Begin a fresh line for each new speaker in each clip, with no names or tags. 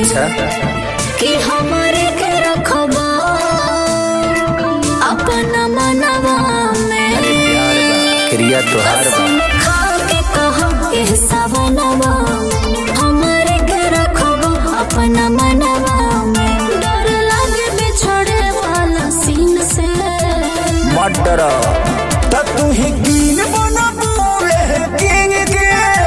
अच्छा
कि हमारे के रखबा अपना मनवा में
अरे प्यार बा क्रिया तोहार बा
कसम खा के कहो एह सवनवा हमारे के रखबा अपना मनवा में डर लगे बिछड़े वाला सीन से
मत डरो
त तू ही कीन बना पूरे किंग के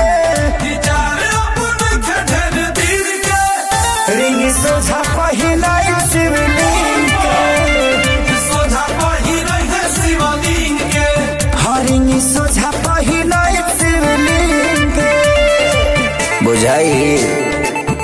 रिंग सोझा पहिला शिवलिंग के हाँ रिंग सोझा पहिला शिवलिंग के
बुझाई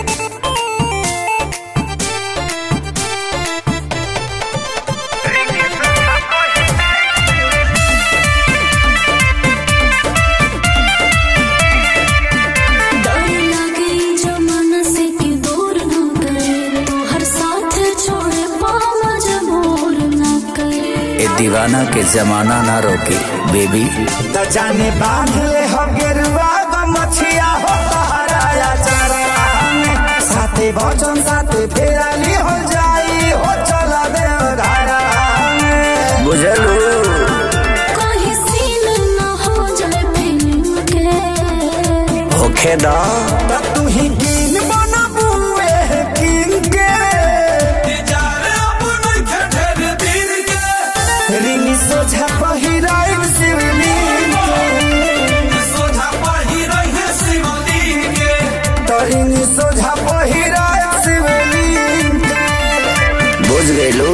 डर लगे जमाना से कि दूर न करे तो हर साथ छोड़े पाँव मजबूर न करे
ए दीवाना के जमाना ना रोके बेबी
त जाने बांध ले हो गेरुआ ग मछिया हो तहराया चरा में साथे भजन साथे फेराली हो जाई हो चला दे धारा में
बुझलू
कहीं सीन न हो जाए फिल्म के
होखे दा
त तू ही कीन बना बुए किंग के रिंग सोझा पहिराई शिवलिंग के तो रिंग सोझा पहिराई शिवलिंग के
बुझ गईलू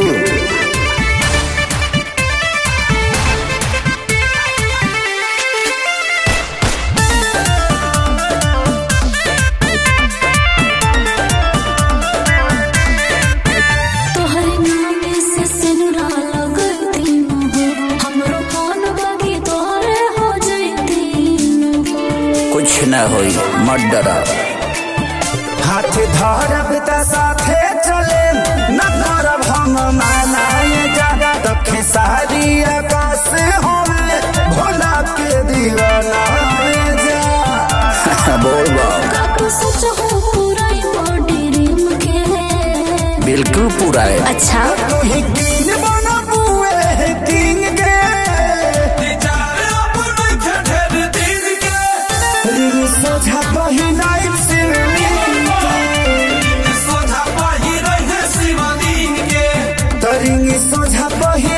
तोहर नाम से सिनुरा लगती न हो हमरो कौन बाकी तोहरे हो जैती न हो
कुछ न होई मत डरा
हाथ धरब त साथे चले न करब हम मानाए जागा तखे सारी आकाश होवे भोला के दीवाना जा
बोल बा
काकू सच हो पूरा बॉडी रिम के
बिल्कुल पूरा है
अच्छा
तू ही कीन बना बुए किंग के रिंग सोझा पहिनाई शिवलिंग के तो रिंग सोझा पहिनाई